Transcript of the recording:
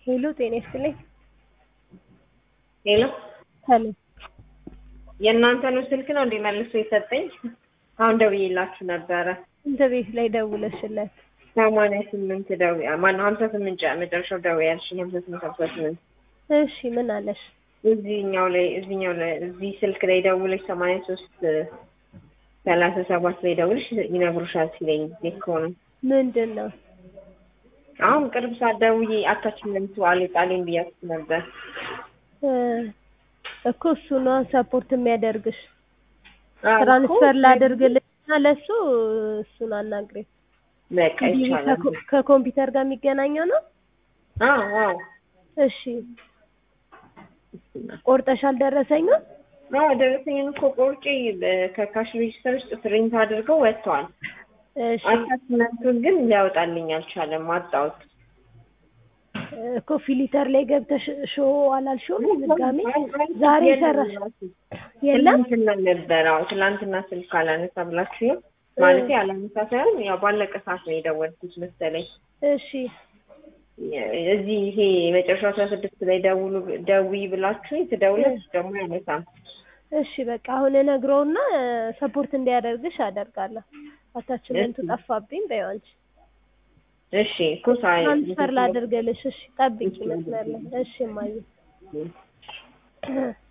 ሄሎ ጤና ይስጥልኝ። ሄሎ ሄሎ የእናንተ ነው ስልክ ነው እንዴ መልሶ የሰጠኝ? አሁን ደውዬላችሁ ነበረ። እንተ ቤት ላይ ደውለሽለት ሰማንያ ስምንት ደው ማነው ሀምሳ ስምንት ጨ- መጨረሻው ደው ያልሽኝ ሀምሳ ስምንት ሀምሳ ስምንት እሺ ምን አለሽ? እዚህኛው ላይ እዚህኛው ላይ እዚህ ስልክ ላይ ደውለሽ ሰማንያ ሶስት ሰላሳ ሰባት ላይ ደውለሽ ይነግሩሻል ሲለኝ ጊዜ ከሆነ ምንድን ነው? አሁን ቅርብ ሰዓት ደውዬ አታችመንቱ አልጣሌም ብያችሁ ነበር። እ እኮ እሱ ነው ሰፖርት የሚያደርግሽ። አዎ እኮ ትራንስፈር ላደርግልሽና ለሱ እሱን አናግሬ በቃ ይቻላል። ከኮምፒውተር ጋር የሚገናኘው ነው። አዎ አዎ እሺ ቆርጠሻል ደረሰኙን? አዎ ደረሰኝን እኮ ቆርጬ በ- ከካሽ ሬጅስተር ውስጥ ፕሪንት አድርገው ወጥተዋል። እሺ አታችመንቱን ግን ሊያወጣልኝ አልቻለም። አጣሁት። እኮ ፊሊተር ላይ ገብተሽ ሾ አላልሽውም? ድጋሜ ዛሬ ሰራሽ የለም? ትላንትና ነበር። አዎ ትላንትና ስልክ አላነሳ ብላችሁ ነው ማለት አላነሳ ሳይሆን ያው ባለቀ ሰዓት ነው የደወልኩት መሰለኝ። እሺ እዚህ ይሄ የመጨረሻው አስራ ስድስት ላይ ደውሉ ደውይ ብላችሁ ትደውለች ደግሞ ያነሳም። እሺ በቃ አሁን እነግረውና ሰፖርት እንዲያደርግሽ አደርጋለሁ። አታችመንቱ ጠፋብኝ በይው አንቺ። እሺ እኮ ሳይ ትራንስፈር ላደርግልሽ። እሺ ጠብቂ መስመር ላይ። እሺ እማዬ